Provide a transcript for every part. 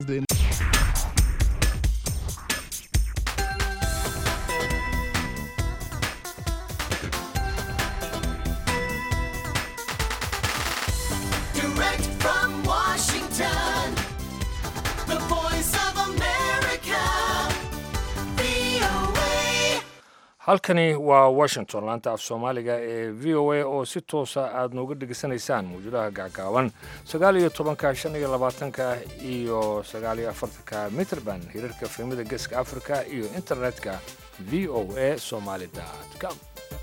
Direct from Washington, the voice of America, VOA. halkani waa washington laanta af soomaaliga ee v o a oo si toosa aad nooga dhegaysanaysaan mawjadaha gacgaaban sagaal iyo tobanka shan iyo labaatanka iyo sagaal iyo afartanka mitrband hirarka filimada geeska africa iyo internetka v o a somaly com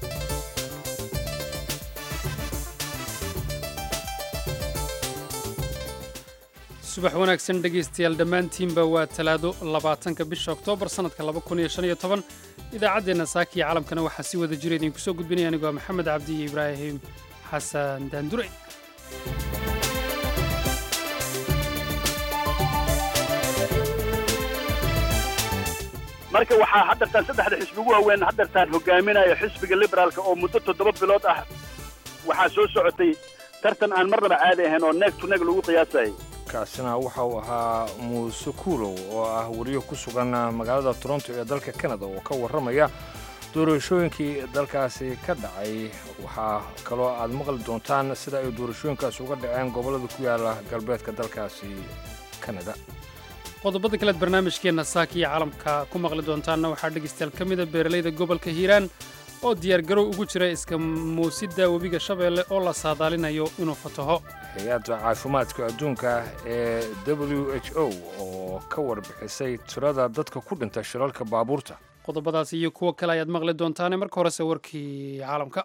subax wanaagsan dhegaystayaal dhammaantiinba waa talaado labaatanka bisha oktoobar sannadka laba kun iyo shan iyo toban idaacaddeenna saaka iyo calamkana waxaa si wada jira idinku soo gudbinaya anigoo maxamed cabdi iyo ibraahim xasan daandure marka waxaa haddartaan saddexda xisbi ugu waaweyn haddartaan hogaaminaya xisbiga liberaalka oo muddo toddoba bilood ah waxaa soo socotay tartan aan marnaba caadi ahayn oo neeg to neeg lagu qiyaasayay kaasina waxa uu ahaa muuse kuulow oo ah wariyo ku sugan magaalada toronto ee dalka canada oo ka warramaya doorashooyinkii dalkaasi ka dhacay waxaa kaloo aad maqli doontaan sida ay doorashooyinkaasi uga dhaceen gobollada ku yaala galbeedka dalkaasi canada qodobada kaleed barnaamijkeenna saaka iyo caalamka ku maqli doontaanna waxaa dhegaystayaal ka mida beeralayda gobolka hiiraan oo diyaargarow ugu jira iska muusidda webiga shabeelle oo la saadaalinayo inuu fataho hay-adda caafimaadka adduunka ee w h o oo ka warbixisay tirada dadka ku dhinta shilalka baabuurta qodobadaas iyo kuwo kale ayaad maqli doontaane marka horese warkii caalamka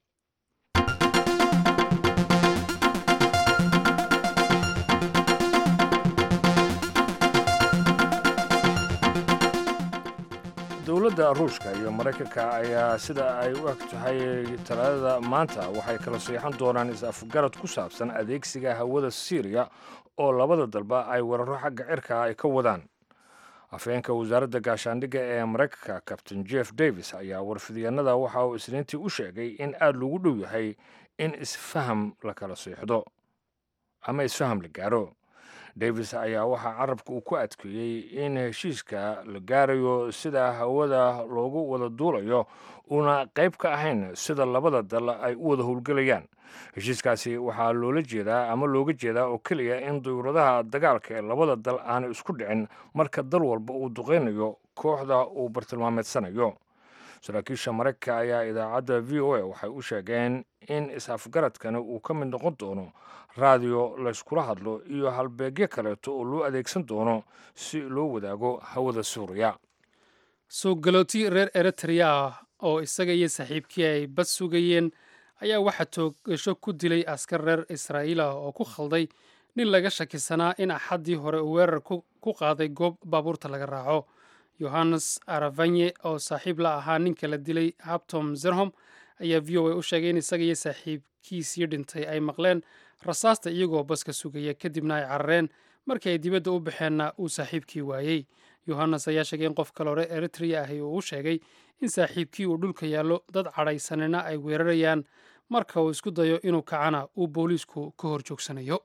dowladda ruushka iyo maraykanka ayaa sida ay u eg tahay talaadada maanta waxay kala seexan doonaan is-afgarad ku saabsan adeegsiga hawada siiriya oo labada dalba ay weeraro xagga cirka ay ka wadaan afheenka wasaaradda gaashaandhigga ee maraykanka kabtain jeff davis ayaa warfidyaennada waxa uu isniintii u sheegay in aad lagu dhow yahay in isfaham la kala seexdo ama isfaham la gaaro davis ayaa waxaa carabka uu ku adkeeyey in heshiiska la gaarayo sida hawada loogu wada duulayo uuna qayb ka ahayn sida labada dal ay u wada howlgelayaan heshiiskaasi waxaa loola jeedaa ama looga jeedaa oo keliya in dawladaha dagaalka ee labada dal aanay isku dhicin marka dal walba uu duqaynayo kooxda uu bartilmaameedsanayo saraakiisha maraykanka ayaa idaacadda v o a waxay u sheegeen in is-afgaradkani uu ka mid noqon doono raadiyo layskula hadlo iyo halbeegyo kaleeto oo loo adeegsan doono si loo wadaago hawada suuriya soo galooti reer eritrea ah oo isaga iyo saaxiibkii ay bad sugayeen ayaa waxaa toogasho ku dilay askar reer israa'iil ah oo ku khalday nin laga shakisanaa in axaddii hore uu weerar ku qaaday goob baabuurta laga raaco yohannes aravanye oo saaxiib la ahaa ninka la dilay habtom zerhom ayaa v o a u sheegay in isaga iyo saaxiibkiisii dhintay ay maqleen rasaasta iyagoo baska sugaya kadibna ay carareen markii ay dibadda u baxeenna uu saaxiibkii waayey yohannes ayaa sheegay in qof kale hore eritrea ahi uu u sheegay in saaxiibkii uu dhulka yaallo dad cadhaysanina ay weerarayaan marka uu isku dayo inuu kacana uu booliisku ka hor joogsanayo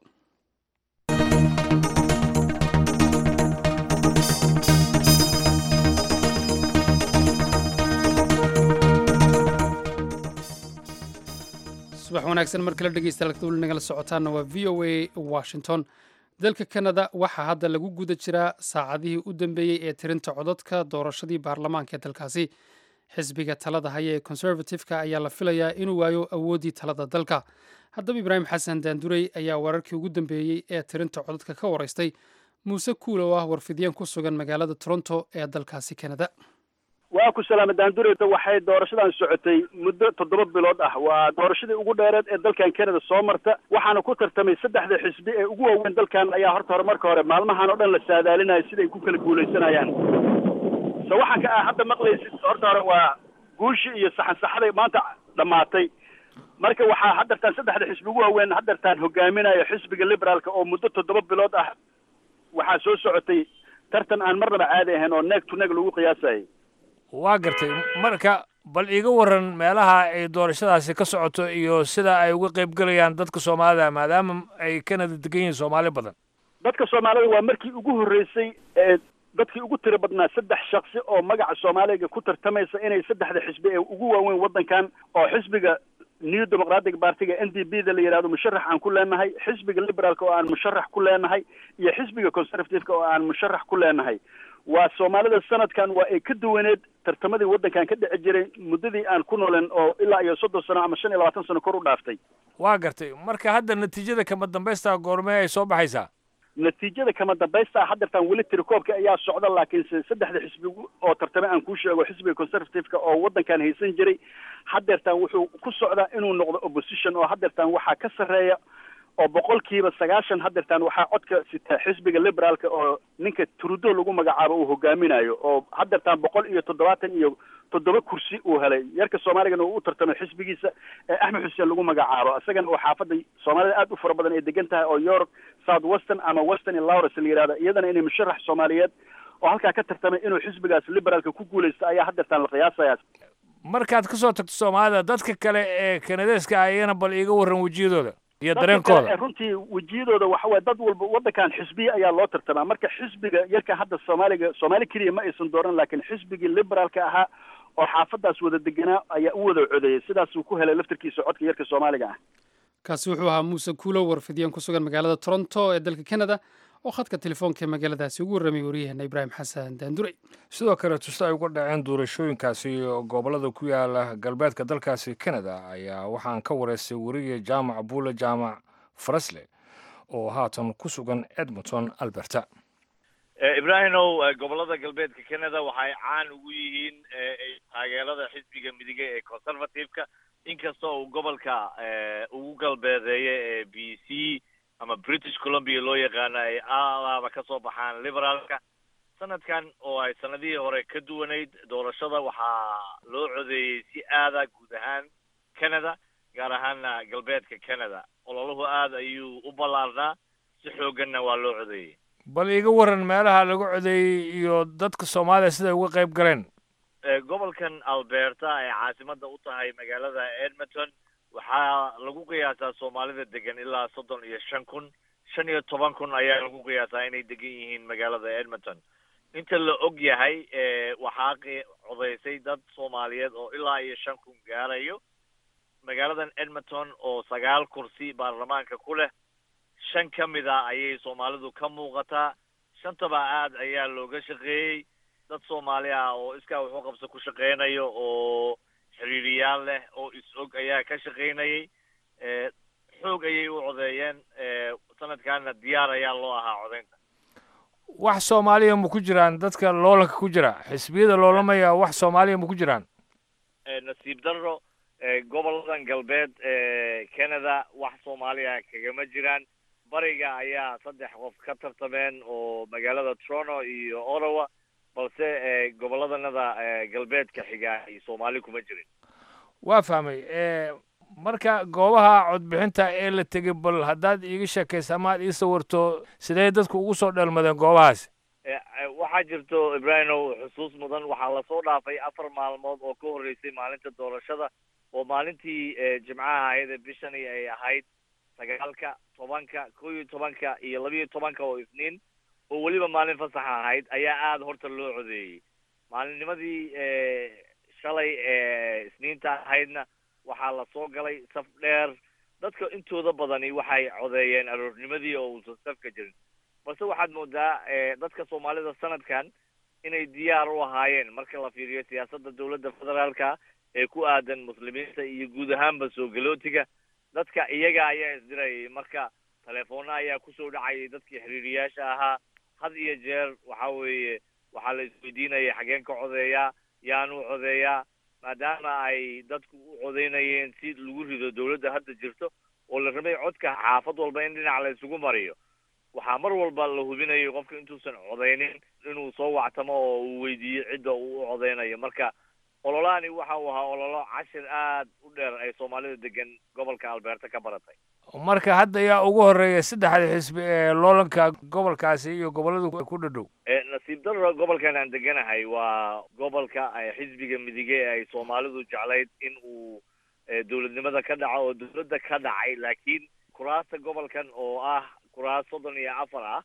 subax wanaagsan mar kale dhegeystayaal weli nagala socotaana waa v o a washington dalka canada waxaa hadda lagu guda jiraa saacadihii u dambeeyey ee tirinta codadka doorashadii baarlamaanka ee dalkaasi xisbiga talada haya ee conservative-ka ayaa la filayaa inuu waayo awooddii talada dalka haddaba ibraahim xasan daandurey ayaa wararkii ugu dambeeyey ee tirinta codadka ka waraystay muuse kuul oo ah warfidiyeen ku sugan magaalada toronto ee dalkaasi canada waa ku salaama daandureyta waxay doorashadan socotay muddo toddoba bilood ah waa doorashadii ugu dheereed ee dalkan canada soo marta waxaana ku tartamay saddexda xisbi ee ugu waaweyn dalkan ayaa horta hore marka hore maalmahan oo dhan la saadaalinayo siday ku kala guulaysanayaan se waxaa ka ah hadda maqlaysid horta hore waa guushii iyo saxansaxaday maanta dhammaatay marka waxaa haddartaan saddexda xisbi ugu waaweyn haddartaan hogaaminaya xisbiga liberaalka oo muddo toddoba bilood ah waxaa soo socotay tartan aan marnaba caadi ahayn oo neeg to neeg lagu qiyaasayay waa gartay marka bal iiga waran meelaha ay doorashadaasi ka socoto iyo sida ay uga qayb gelayaan dadka soomaalida maadaama ay canada degan yihiin soomaali badan dadka soomaalida waa markii ugu horreysay ee dadkii ugu tiro badnaa saddex shaksi oo magaca soomaaliga ku tartamaysa inay saddexda xisbi ee ugu waaweyn waddankan oo xisbiga new democratic partiga n d b da la yidhahdo musharax aan ku leenahay xisbiga liberaalka oo aan musharax ku leenahay iyo xisbiga conservative-ka oo aan musharax ku leenahay waa soomaalida sanadkan waa ay ka duwaneed tartamadii waddankan ka dhici jiray muddadii aan ku nooleen oo ilaa iyo soddon sano ama shan iyo labaatan sano kor u dhaaftay waa gartay marka hadda natiijada kama dambaysta goormee ay soo baxaysaa natiijada kama dambaysta haddeertaan weli tirakoobka ayaa socda laakiinse saddexda xisbi oo tartame aan kuu sheego xisbiga conservative-ka oo waddankan haysan jiray haddeertaan wuxuu ku socdaa inuu noqdo opposition oo haddeertaan waxaa ka sarreeya oo boqolkiiba sagaashan haddeertaan waxaa codka sita xisbiga liberaalka oo ninka trudo lagu magacaabo uu hogaaminayo oo haddeertaan boqol iyo toddobaatan iyo toddoba kursi uu helay yarka soomaaligana uu u tartamay xisbigiisa ee axmed xuseen lagu magacaabo isagana oo xaafadda soomaalida aad u fara badan ay degan tahay oo york south western ama western iyo lawrence la yihahda iyadana inay musharax soomaaliyeed oo halkaa ka tartamay inuu xisbigaas liberaalka ku guulaysto ayaa haddeertaan la qiyaasaya markaad ka soo tagto soomaalida dadka kale ee kanadeeska ah iyana bal iiga warran wejiyadooda iyo dadka dareenkooda kale ee runtii wejiyadooda waxa waye dad walba waddankan xisbiye ayaa loo tartamaa marka xisbiga yarka hadda soomaaliga soomaali keliya ma aysan dooran laakiin xisbigii liberaalka ahaa oo xaafadaas wada deganaa ayaa u wada codeeyey sidaasuu ku helay laftarkiisa codka yarka soomaaliga ah kaasi wuxuu ahaa muuse kuulow warfidiyeen ku sugan magaalada toronto ee dalka canada oo khadka telefoonka ee magaaladaasi ugu warramay waryaheena ibraahim xasan daanduray sidoo kale tusta ay uga dhaceen doorashooyinkaasi gobollada ku yaala galbeedka dalkaasi canada ayaa waxaan ka wareystay weriye jaamac buule jaamac farasle oo haatan ku sugan edmonton alberta ibraahimow gobolada galbeedka canada waxay caan ugu yihiin taageerada xisbiga midige ee conservative-ka inkastoo uu gobolka ugu galbeedeeya ee b c ama british columbia loo yaqaano ay alaaba ka soo baxaan liberaalka sanadkan oo ay sanadihii hore ka duwanayd doorashada waxaa loo codeeyey si aada guud ahaan canada gaar ahaana galbeedka canada ololuhu aada ayuu u ballaarnaa si xoogganna waa loo codeeyey bal iiga warran meelaha lagu codeeyey iyo dadka soomaaliya siday uga qayb galeen gobolkan alberta ay caasimadda u tahay magaalada edmonton waxaa lagu qiyaasaa soomaalida degan ilaa soddon iyo shan kun shan iyo toban kun ayaa lagu qiyaasaa inay degan yihiin magaalada edmonton inta la og yahay waxaa codeysay dad soomaaliyeed oo ilaa iyo shan kun gaarayo magaaladan edmonton oo sagaal kursi baarlamaanka ku leh shan ka mid a ayay soomaalidu ka muuqataa shantaba aad ayaa looga shaqeeyey dad soomaali ah oo iskaa wuxuu qabso ku shaqeynayo oo xiriiriyaal leh oo is-og ayaa ka shaqaynayay xoog ayay u codeeyeen sanadkaana diyaar ayaa loo ahaa codeynta wax soomaaliya ma ku jiraan dadka loolanka ku jira xisbiyada loolamaya wax soomaaliya ma ku jiraan nasiib darro goboladan galbeed ee canada wax soomaaliya kagama jiraan bariga ayaa saddex qof ka tartameen oo magaalada toronto iyo ottawa balse goboladanada galbeedka xiga ay soomaali kuma jirin waa fahmay marka goobaha codbixinta ee la tegey bal haddaad iiga sheekaysa amaad ii sawirto sidee dadku ugu soo dheelmadeen goobahaasi waxaa jirto ibraahimow xusuus mudan waxaa lasoo dhaafay afar maalmood oo ka horreysay maalinta doorashada oo maalintii jimcaha ahayd ee bishani ay ahayd sagaalka tobanka kow iyo tobanka iyo labiiyo tobanka oo isniin oo weliba maalin fasaxa ahayd ayaa aada horta loo codeeyey maalinnimadii shalay ee isniinta ahaydna waxaa lasoo galay saf dheer dadka intooda badani waxay codeeyeen aroornimadii oo uusan safka jirin balse waxaad moodaa dadka soomaalida sanadkan inay diyaar u ahaayeen marka la fiiriyo siyaasadda dowladda federaalka ee ku aadan muslimiinta iyo guud ahaanba soo galootiga dadka iyaga ayaa isdirayay marka telefoona ayaa kusoo dhacayay dadkii xiriiriyaasha ahaa had iyo jeer waxa weeye waxaa la isweydiinaya xageen ka codeeyaa yaanu codeeyaa maadaama ay dadku u codeynayeen si lagu rido dowladda hadda jirto oo la rabay codka xaafad walba in dhinac la isugu mariyo waxaa mar walba la hubinayo qofka intuusan codeynin inuu soo wactamo oo uu weydiiyo cidda uu u codeynayo marka ololahani waxa uu ahaa ololo cashir aad u dheer ay soomaalida degan gobolka alberta ka baratay marka hadda yaa ugu horreeya saddexda xisbi ee loolanka gobolkaasi iyo gobollada ku dhadhow nasiib darro gobolkan aan deganahay waa gobolka xisbiga midige ee ay soomaalidu jeclayd in uu dowladnimada ka dhaco oo dowladda ka dhacay laakiin kuraasta gobolkan oo ah kuraas soddon iyo afar ah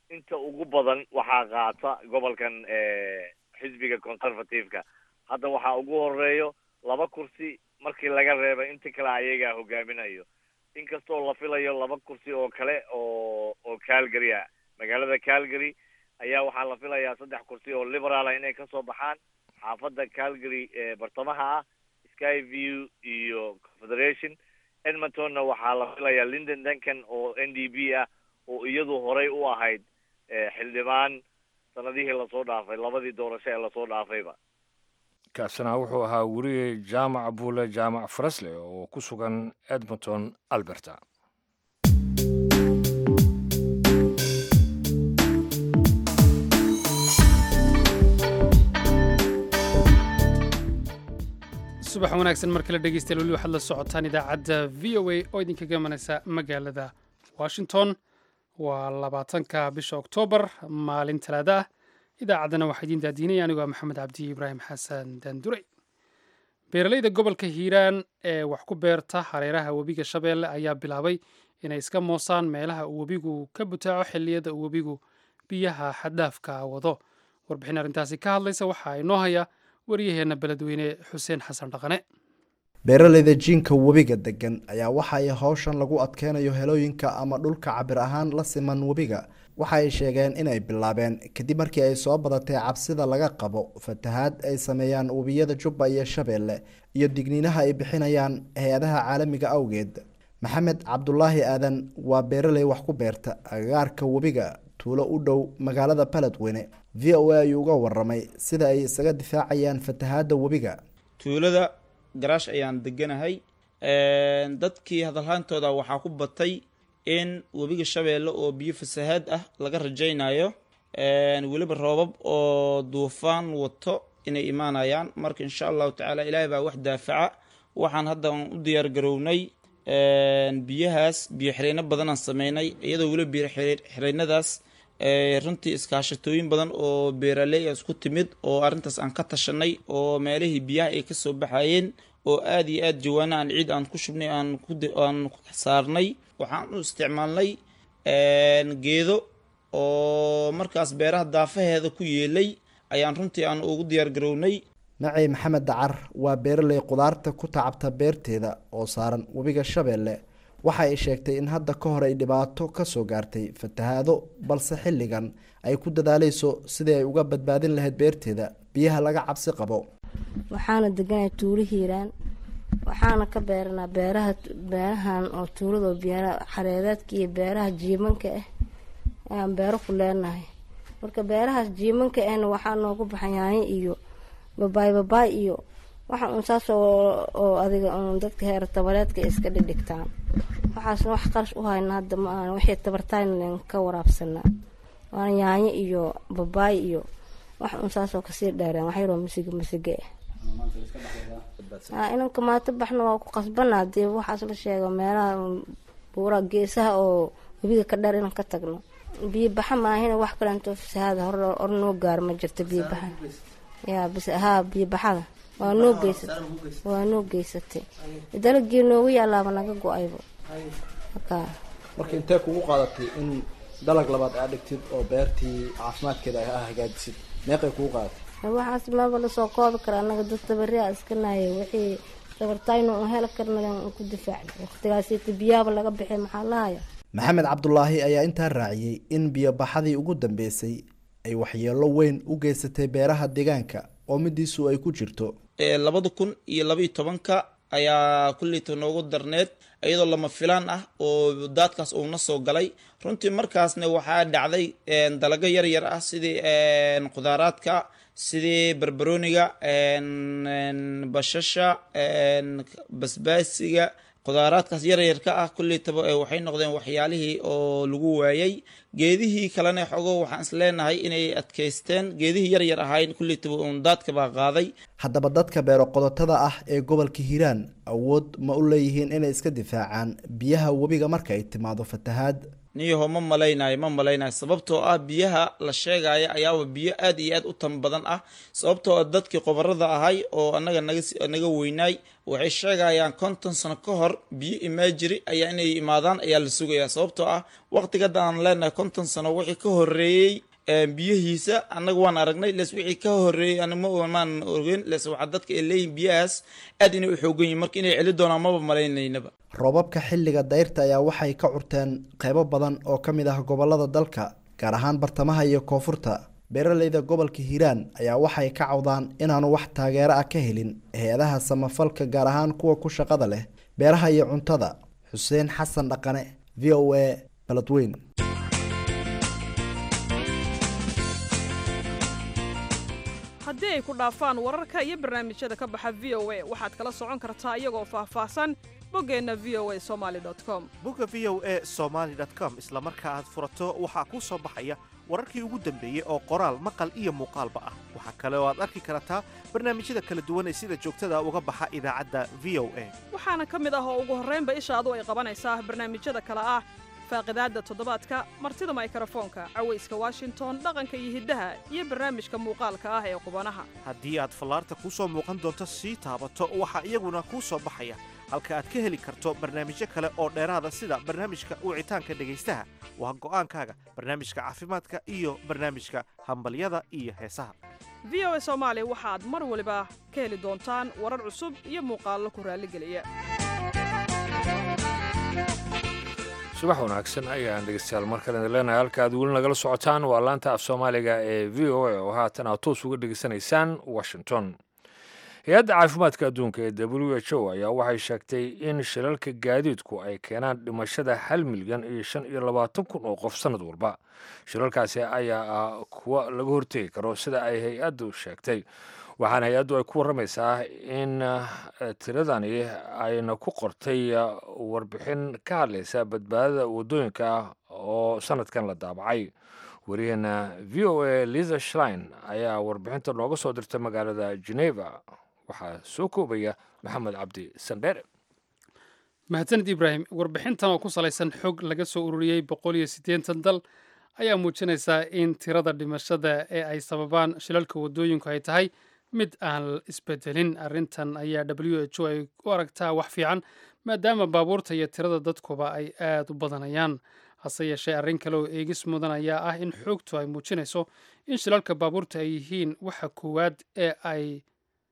inta ugu badan waxaa qaata gobolkan xisbiga conservative-ka hadda waxaa ugu horeeyo laba kursi markii laga reebay inta kale ayagaa hogaaminayo inkastoo la filayo laba kursi oo kale oo oo calgary ah magaalada calgary ayaa waxaa la filayaa saddex kursi oo liberaala inay kasoo baxaan xaafadda calgary ee bartamaha ah sky view iyo confederation edmontonna waxaa la filayaa linden duncan oo n d b ah oo iyadu horey u ahayd xildhibaan sanadihii lasoo dhaafay labadii doorasho ee lasoo dhaafayba kaasina wuxuu ahaa weriye jaamac buule jaamac farasle oo ku sugan edmonton alberta subax wanaagsan mar kale dhegeystayaal weli waxaad la socotaan idaacadda v o a oo idinkaga imanaysa magaalada washington waa labaatanka bisha oktoobar maalin talaada ah idaacaddana waxaa idiin daadiinaya anigoo maxamed cabdi ibraahim xasan daandurey beeralayda gobolka hiiraan ee wax ku beerta hareeraha webiga shabeelle ayaa bilaabay inay iska moosaan meelaha uu webigu ka butaaco xilliyada uu webigu biyaha xaddaafka wado warbixin arrintaasi ka hadlaysa waxaa inoo haya waryaheenna beledweyne xuseen xasan dhaqane beeralayda jiinka webiga degan ayaa waxa ay howshan lagu adkeynayo helooyinka ama dhulka cabir ahaan la siman webiga waxa ay sheegeen inay bilaabeen kadib markii ay soo badatay cabsida laga qabo fatahaad ay sameeyaan webiyada jubba iyo shabeelle iyo digniinaha ay bixinayaan hay-adaha caalamiga awgeed maxamed cabdulaahi aadan waa beeraley wax ku beerta agagaarka webiga tuulo u dhow magaalada baledweyne v o a ayuu uga waramay sida ay isaga difaacayaan fatahaadda webiga tuulada garaash ayaan deganahay dadkii hadalhaantooda waxaa ku batay in webiga shabeelle oo biyo fasahaad ah laga rajaynayo weliba roobab oo duufaan wato inay imaanayaan marka insha allahu tacaala ilaahay baa wax daafaca waxaan hadda u diyaar garownay biyahaas biyo xireyno badanaan sameynay iyadoo weliba biyo xireynadaas runtii iskaashatooyin badan oo beeraley isku timid oo arrintaas aan ka tashanay oo meelihii biyaha ay kasoo baxayeen oo aada iyo aada jawaana aan ciid aan ku shubnay aan aan saarnay waxaan u isticmaalnay geedo oo markaas beeraha daafaheeda ku yeelay ayaan runtii aan ugu diyaar garownay nacey maxamed dacar waa beeraley qudaarta ku tacabta beerteeda oo saaran webiga shabeelle waxa ay sheegtay in hadda ka hor ay dhibaato kasoo gaartay fatahaado balse xilligan ay ku dadaaleyso sidii ay uga badbaadin lahayd beerteeda biyaha laga cabsi qabo waxaana deganay tuulo hiiraan waxaana ka beeranaa beeraha beerahan oo tuulado beera xareedeedka iyo beeraha jiimanka ah ayaan beero ku leenahay marka beerahaas jiimanka ahna waxaa noogu baxan yaanyo iyo babaay babaay iyo waxa uun saas oo adiga uun dadka heer tabareedka iska dhigdhigtaan waxaasna wax qarash u hayna hadda ma aan wixii tabartaynan ka waraabsanaa waana yaanyo iyo babaay iyo wax uun saasoo kasii dheereen wax yaroo masiga masige ah inanka maato baxna waa ku qasbanaa dee waxaas la sheego meelaha buura geesaha oo webiga ka dheer inaan ka tagno biyo baxa maahina wax kalento fasahaada hor hor noo gaaro ma jirto biyo baxa yaa bis haa biyo baxada waa noo geysatay waa noo geysatay dalagii noogu yaalaaba naga go-aybo marka marka intee kugu qaadatay in dalag labaad aad dhigtid oo beertii caafimaadkeeda a hagaajisid meeqay kugu qaadatay waxaas maaba lasoo koobi kara anaga dad tabaria iska naaya wixii tabartayno un heli karna ku difaacna waqtigaasita biyaaba laga bixi maxaa lahaya maxamed cabdulaahi ayaa intaa raaciyey in biyobaxadii ugu dambeysay ay waxyeelo weyn u geysatay beeraha deegaanka oo midiisu ay ku jirto labada kun iyo labaiyo tobanka ayaa kulleyta noogu darneed iyadoo lama filaan ah oo daadkaas uuna soo galay runtii markaasna waxaa dhacday dalago yar yar ah sidii khudaaraadka sidii barbarooniga bashasha basbaasiga khudaaraadkaas yaryarka ah kulleytaba waxay noqdeen waxyaalihii oo lagu waayay geedihii kalena xogo waxaan is leenahay inay adkaysteen geedihii yaryar ahayn kulleytaba uun daadka baa qaaday haddaba dadka beero qodotada ah ee gobolka hiiraan awood ma u leeyihiin inay iska difaacaan biyaha webiga marka ay timaado fatahaad niyaho ma malaynayo ma malaynayo sababtoo ah biyaha la sheegaya ayaaba biyo aad iyo aad u tan badan ah sababtoo ah dadkii qobarada ahay oo anaga naga naga weynaay waxay sheegayaan konton sano ka hor biyo imaajiri ayaa inay imaadaan ayaa la sugayaa sababtoo ah waqtigadda aan leenahay konton sano wixii ka horeeyey biyihiisa annaga waan aragnay les wixii ka horeeyey maan ogeyn les waxaa dadka ay leeyihin biyahaas aad inay u xoogan yihin marka inay celi doonaan maba malaynaynaba roobabka xilliga dayrta ayaa waxay ka curteen qeybo badan oo ka mid ah gobolada dalka gaar ahaan bartamaha iyo koonfurta beeraleyda gobolka hiiraan ayaa waxay ka cawdaan inaanu wax taageero ah ka helin hay-adaha samafalka gaar ahaan kuwa ku shaqada leh beeraha iyo cuntada xuseen xasan dhaqane v o a baladweyn haddii ay ku dhaafaan wararka iyo barnaamijyada ka baxa v o a waxaad kala socon kartaa iyagoo faahfaahsan boggeenna v o a somali com bogga v o a somaali com isla marka aad furato waxaa kuu soo baxaya wararkii ugu dambeeyey oo qoraal maqal iyo muuqaalba ah waxaa kale oo aad arki kartaa barnaamijyada kala duwan ee sida joogtada uga baxa idaacadda v o a waxaana ka mid ah oo ugu horraynba ishaadu ay qabanaysaa barnaamijyada kale ah faaqidaadda toddobaadka martida maykrofoonka cawayska washington dhaqanka iyo hiddaha iyo barnaamijka muuqaalka ah ee qubanaha haddii aad fallaarta kuu soo muuqan doonto sii taabato waxaa iyaguna kuu soo baxaya halka aad ka heli karto barnaamijyo kale oo dheeraada sida barnaamijka wicitaanka dhegaystaha waa go'aankaaga barnaamijka caafimaadka iyo barnaamijka hambalyada iyo heesaha v o a soomaali waxaad mar waliba ka heli doontaan warar cusub iyo muuqaallo ku raalligeliya subax wanaagsan ayaan dhegeystayaal markale idin leenahay halka aad weli nagala socotaan waa laanta af soomaaliga ee v o a oo haatan aad toos uga dhegeysanaysaan washington hay-adda caafimaadka adduunka ee w h o ayaa waxay sheegtay in shilalka gaadiidku ay keenaan dhimashada hal milyan iyo shan iyo labaatan kun oo qof sannad walba shilalkaasi ayaa ah kuwa laga hortegi karo sida ay hay-addu sheegtay waxaana hay-addu ay ku warramaysaa in tiradani ayna ku qortay warbixin ka hadlaysa badbaadada waddooyinka ah oo sannadkan la daabacay wariyaheena v o a liza shlein ayaa warbixinta nooga soo dirtay magaalada geneva waxaa soo koobaya maxamed cabdi sandheere mahadsanid ibraahim warbixintan oo ku salaysan xog laga soo ururiyey boqol iyo siddeetan dal ayaa muujinaysaa in tirada dhimashada ee ay sababaan shilalka waddooyinku ay tahay mid aan isbedelin arrintan ayaa w h o ay u aragtaa wax fiican maadaama baabuurta iyo tirada dadkuba ay aad u badanayaan hase yeeshee arrin kale oo eegis mudan ayaa ah in xoogtu ay muujinayso in shilalka baabuurta ay yihiin waxa koowaad ee ay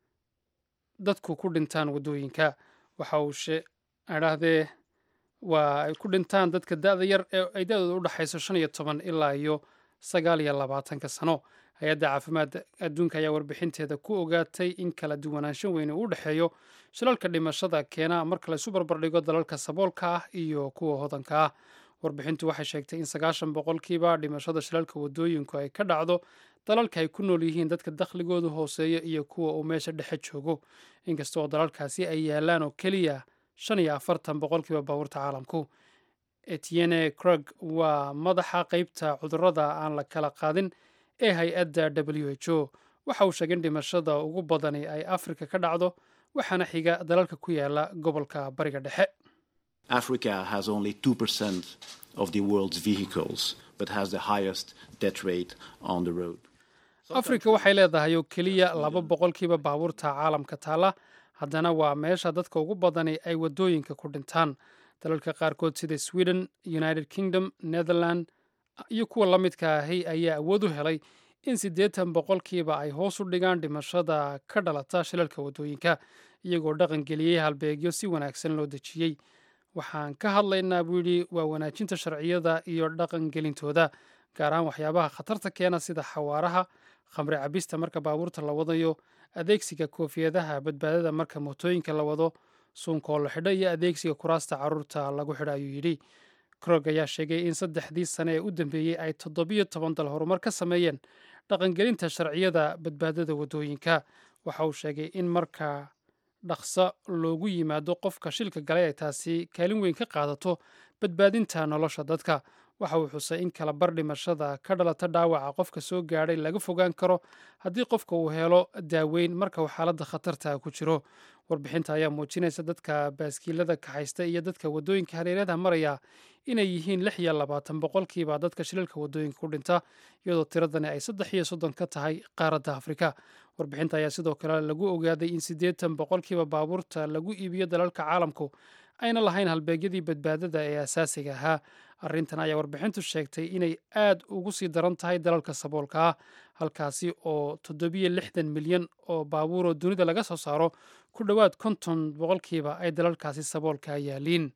dadku ku dhintaan waddooyinka waxa uu idhaahdee waa ay ku dhintaan dadka da-da yar ee ay da-dooda u dhexayso shan iyo toban ilaa iyo sagaal iyo labaatanka sano hay-adda caafimaadda adduunka ayaa warbixinteeda ku ogaatay in kala duwanaanshan weyne uu dhexeeyo shilalka dhimashada keena marka laysu barbardhigo dalalka saboolka ah iyo kuwa hodanka ah warbixintu waxay sheegtay in sagaashan boqolkiiba dhimashada shilalka waddooyinku ay ka dhacdo dalalka ay ku nool yihiin dadka dakhligoodu hooseeya iyo kuwa uu meesha dhexe joogo inkasta oo dalalkaasi ay yaalaan oo keliya shan iyo afartan boqolkiiba baabuurta caalamku etienne crug waa madaxa qeybta cudurrada aan la kala qaadin ee hay-adda w h o waxa uu sheegay in dhimashada ugu badani ay afrika ka dhacdo waxaana xiga dalalka ku yaala gobolka bariga dhexe Africa has only 2% of the world's vehicles, but has the highest death rate on the road. afrika waxay leedahay oo keliya laba boqolkiiba baabuurta caalamka taala haddana waa meesha dadka ugu badani ay waddooyinka ku dhintaan dalalka qaarkood sida sweden united kingdom netherland iyo kuwa la midka ahi ayaa awood u helay in siddeetan boqolkiiba ay hoos u dhigaan dhimashada ka dhalata shilalka waddooyinka iyagoo dhaqan geliyey halbeegyo si wanaagsan loo dejiyey waxaan ka hadlaynaa buu yidhi waa wanaajinta sharciyada iyo dhaqan gelintooda gaar ahaan waxyaabaha khatarta keena sida xawaaraha khamri cabista marka baabuurta la wadayo adeegsiga koofiyadaha badbaadada marka mootooyinka la wado suunkoo la xidho iyo adeegsiga kuraasta caruurta lagu xidho ayuu yidhi krog ayaa sheegay in saddexdii sane ee u dambeeyey ay toddobiyo toban dal horumar ka sameeyeen dhaqangelinta sharciyada badbaadada waddooyinka waxa uu sheegay in marka dhaqso loogu yimaado qofka shilka galay ay taasi kaalin weyn ka qaadato badbaadinta nolosha dadka waxa uu xusay in kala bar dhimashada ka dhalata dhaawaca qofka soo gaadhay laga fogaan karo haddii qofka uu helo daaweyn marka uu xaaladda khatarta ku jiro warbixinta ayaa muujinaysa dadka baaskiilada kaxaysta iyo dadka waddooyinka hareerada maraya inay yihiin lix iyo labaatan boqolkiiba dadka shilalka waddooyinka ku dhinta iyadoo tiradani ay saddex iyo soddon ka tahay qaaradda afrika warbixinta ayaa sidoo kale lagu ogaaday in siddeetan boqolkiiba baabuurta lagu iibiyo dalalka caalamku ayna lahayn halbeegyadii badbaadada ee asaasiga ahaa arrintan ayaa warbixintu sheegtay inay aad ugu sii daran tahay dalalka saboolka ah halkaasi oo toddobiyo lixdan milyan oo baabuur oo dunida laga soo saaro ku dhowaad konton boqolkiiba ay dalalkaasi saboolka yaaliin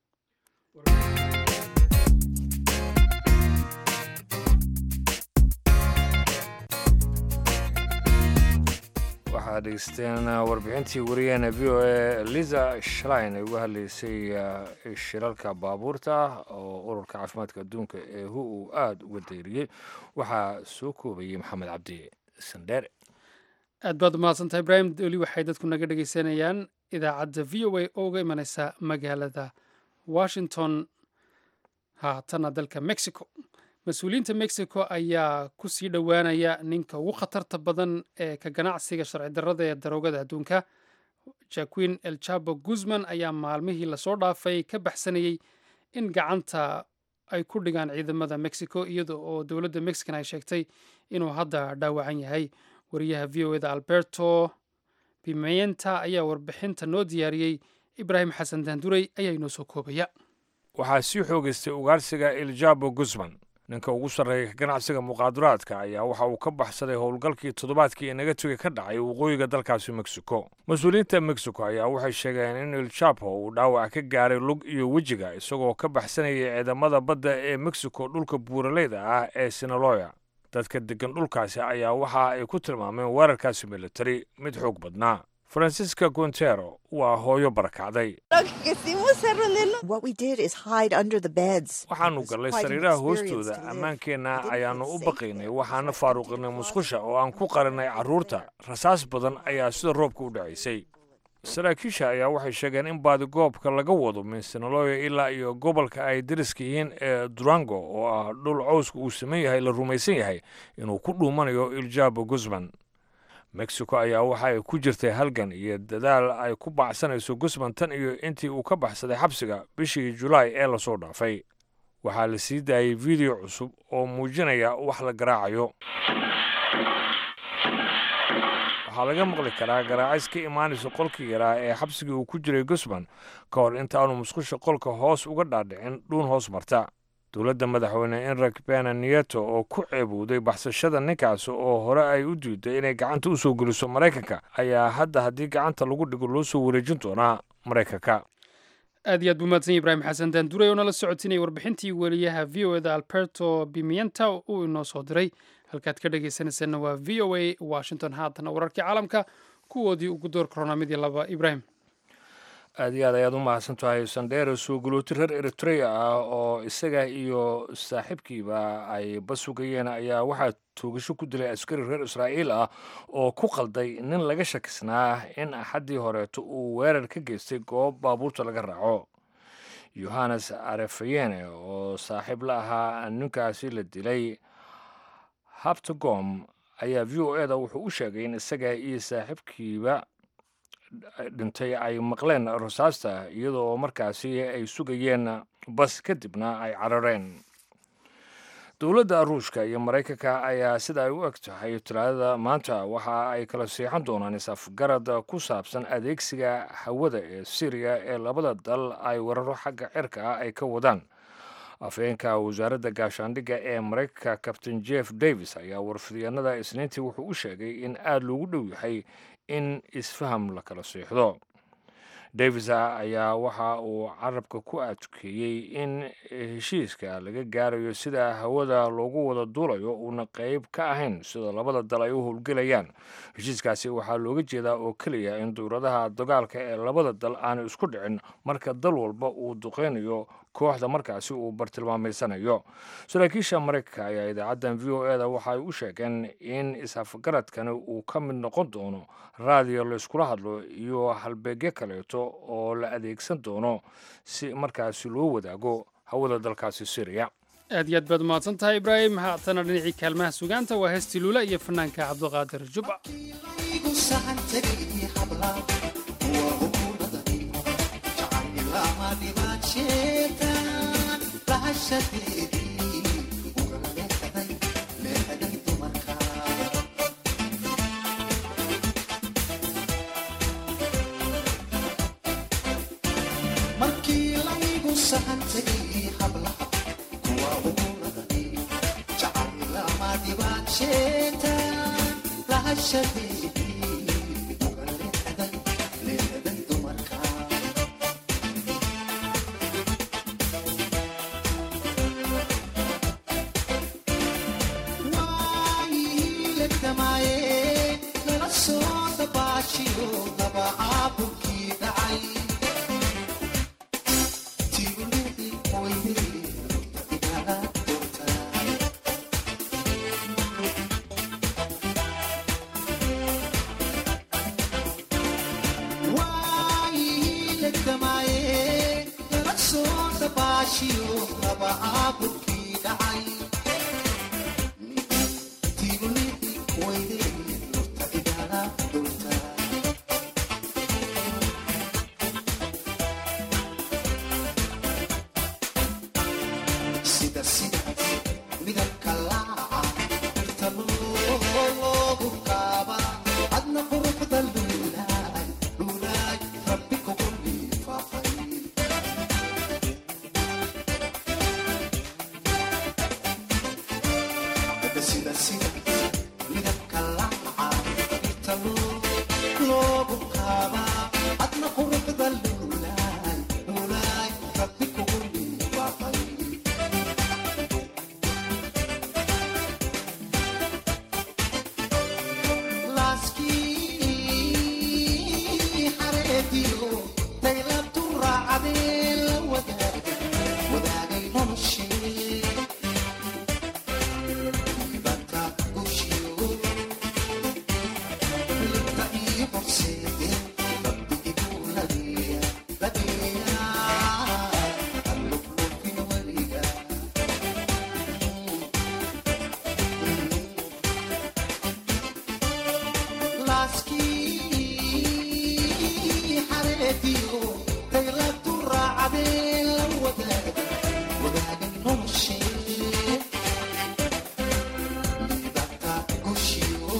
waxaad dhegeysteen warbixintii wariyaheena v o a liza shlein ay uga hadlaysay shilalka baabuurta oo ururka caafimaadka adduunka ee hu uu aada uga dayriyey waxaa soo koobayey maxamed cabdi sandheere aad baad umahadsantahay ibraahim weli waxay dadku naga dhegeysanayaan idaacadda v o a oo uga imaneysa magaalada washington haatana dalka mexico mas-uuliyiinta mexico ayaa ku sii dhowaanaya ninka ugu khatarta badan ee ka ganacsiga sharci darrada ee daroogada adduunka jaquin el chabo guzman ayaa maalmihii lasoo dhaafay ka baxsanayey in gacanta ay ku dhigaan ciidamada mexico iyada oo dowladda mexican ay sheegtay inuu hadda dhaawacan yahay wariyaha v o eda alberto pimenta ayaa warbixinta noo diyaariyey ibraahim xasan daanduray ayaa inoo soo koobaya waxaa sii xoogaystay ugaarsiga eljabo guzman ninka ugu sarreeya ka ganacsiga muqaadaraadka ayaa waxa uu ka baxsaday howlgalkii toddobaadkii ee nagatiga ka dhacay waqooyiga dalkaasi mexico mas-uuliyiinta mexico ayaa waxay sheegeen in iljapo uu dhaawac ka gaaray lug iyo wejiga isagoo ka baxsanayay ciidamada badda ee mexico dhulka buuraleyda ah ee sinaloya dadka deggan dhulkaasi ayaa waxa ay ku tilmaameen weerarkaasi militari mid xoog badnaa francisca gontero waa hooyo barakacday waxaanu gallay sariiraha hoostooda ammaankeenna ayaannu u baqaynay waxaana faaruqinay musqusha oo aan ku qarinay carruurta rasaas badan ayaa sida roobka u dhacaysay saraakiisha ayaa waxay sheegeen in baadigoobka laga wado min sinaloya ilaa iyo gobolka ay dariska yihiin ee durango oo ah dhul cowska uu saman yahay la rumaysan yahay inuu ku dhuumanayo iljabo guzman mexico ayaa waxa ay ku jirtay halgan iyo dadaal ay ku baxsanayso guzman tan iyo intii uu ka baxsaday xabsiga bishii julaay ee lasoo dhaafay waxaa la sii daayey video cusub oo muujinaya wax la garaacayo waxaa laga maqli karaa garaacis ka imaanaysa qolkii yaraa ee xabsigii uu ku jiray guzman ka hor intaanu musqusha qolka hoos uga dhaadhicin dhuun hoos marta dowladda madaxweyne enrik bena nieto oo ku ceebowday baxsashada ninkaasi oo hore ay u diiday inay gacanta u soo geliso maraykanka ayaa hadda haddii gacanta lagu dhigo loo soo wareejin doonaa maraykanka aad iyo aad buu mahadsan ibraahim xasan daanduray oo nala socotinaya warbixintii weliyaha v o eda alberto bimienta uu inoo soo diray halkaad ka dhegaysanaysaena waa v o a washington haatana wararkii caalamka kuwoodii ugu door korona mid iyo laba ibraahim aad iyo aad ayaad u mahadsan tahay sandheere soo galooti reer eritrea ah oo isaga iyo saaxiibkiiba ay basugayeen ayaa waxaa toogasho ku dilay askari reer israa'iil ah oo ku qalday nin laga shakisnaa in axaddii horeeto uu weerar ka geystay goob baabuurta laga raaco yohannes arefayene oo saaxiib la ahaa ninkaasi la dilay habtagom ayaa v o eda wuxuu u sheegay in isaga iyo saaxiibkiiba dhintay ay maqleen rasaasta iyadoo markaasi ay sugayeen bas kadibna ay carareen dowladda ruushka iyo maraykanka ayaa sida ay u eg tahay talaadada maanta waxa ay kala siixan doonaan is-afgarad ku saabsan adeegsiga hawada ee syriya ee labada dal ay weeraro xagga cirka ah ay ka wadaan afhayeenka wasaaradda gaashaandhigga ee maraykanka kabtain jeff davis ayaa warfidyaenada isniintii wuxuu u sheegay in aada loogu dhow yahay in isfaham la kala siixdo davis ayaa waxa uu carabka ku adkeeyey in heshiiska laga gaarayo sida hawada loogu wada duulayo uuna qeyb ka ahayn sida labada dal ay u howlgelayaan heshiiskaasi waxaa looga jeedaa oo keliya in dowladaha dagaalka ee labada dal aanu isku dhicin marka dal walba uu duqeynayo kooxda markaasi uu bartilmaameysanayo saraakiisha maraykanka ayaa idaacaddan v o eda waxa ay u sheegeen in is-afgaradkani uu ka mid noqon doono raadiyo layskula hadlo iyo halbeegyo kaleeto oo la adeegsan doono si markaasi loo wadaago hawada dalkaasi syriya aad iyo aad baad umahadsan tahay ibraahim haatana dhinacii kaalmaha sugaanta waa heestii luula iyo fanaanka cabdiqaadir jubba markii laygu sahan tegay hablaha kuwa uguladani jacaylama dhibaadsheetaan lahashadeedii uga leexday leeday dumarka waayihiiladamaaye nala soo dabaashiyo daba caabulkii dhacay sida sida midabka laaca dhirta loogu qaaba adna quruxda luulaay luulaay rabbi kugu liifaaqay sida sida midabka laaca dhirta loogu qaaba adna quruxda luulaay luulaay rabbi kugu liifaaqay laaskii xareediyo daylabtu raacdee la wadaagay wadaagay noloshee ibanta gushiyo libta iyo horseede rabbi igu ladeeya ladeeya alluflufin weliga laaskii xareediyo daylabtu raacdee la wadaagay wadaagay noloshee libata gushiyo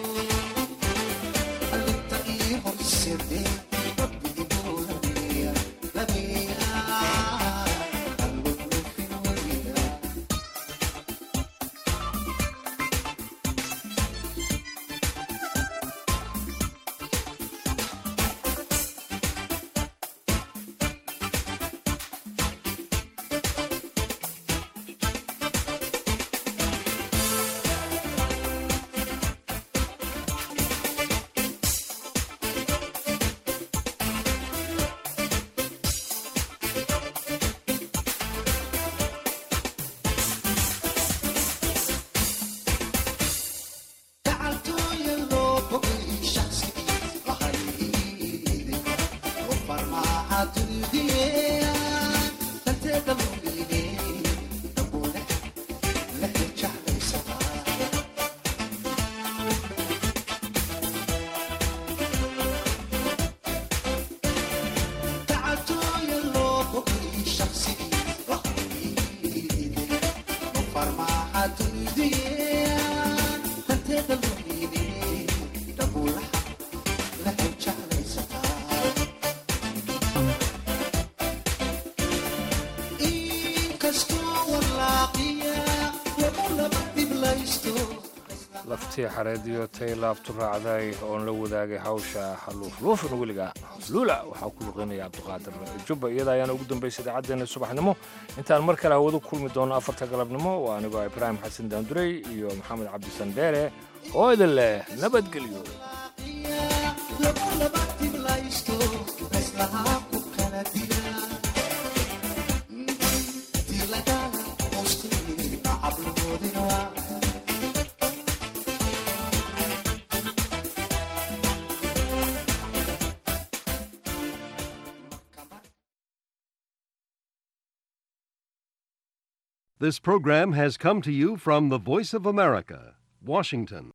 alibta iyo horseede rabbi igu ladeeya ladeeya alluflufin weliga gacaltooya loo bogay shaqsigii lahayde oo farmaaha dunidiyea danteeda luliide dhaboole lehe jeclaysataa gacaltooya loo bogay shaqsigii lahayde oo farmaaha dunidiyea danteeda luliide dhaboolaha lehe jeclaysataa inkastoo walaaqiya lagu laba dhiblaysto laftii xareediyo tay laabtu raacday oon la wadaagay hawsha haluufluufin weliga luula waxaa ku luqeynaya cabdiqaadir jubba iyada ayaana ugu dambaysa idaacaddeenna subaxnimo intaan mar kale hawadu kulmi doono afarta galabnimo waa anigoo ibraahim xasan daandurey iyo maxamed cabdisan dheere oo idin leh nabadgelyo lagu laba dhiblaysto islahaa ku kala dila dilagala hoosteeda cabloodina waa This program has come to you from the Voice of America, Washington.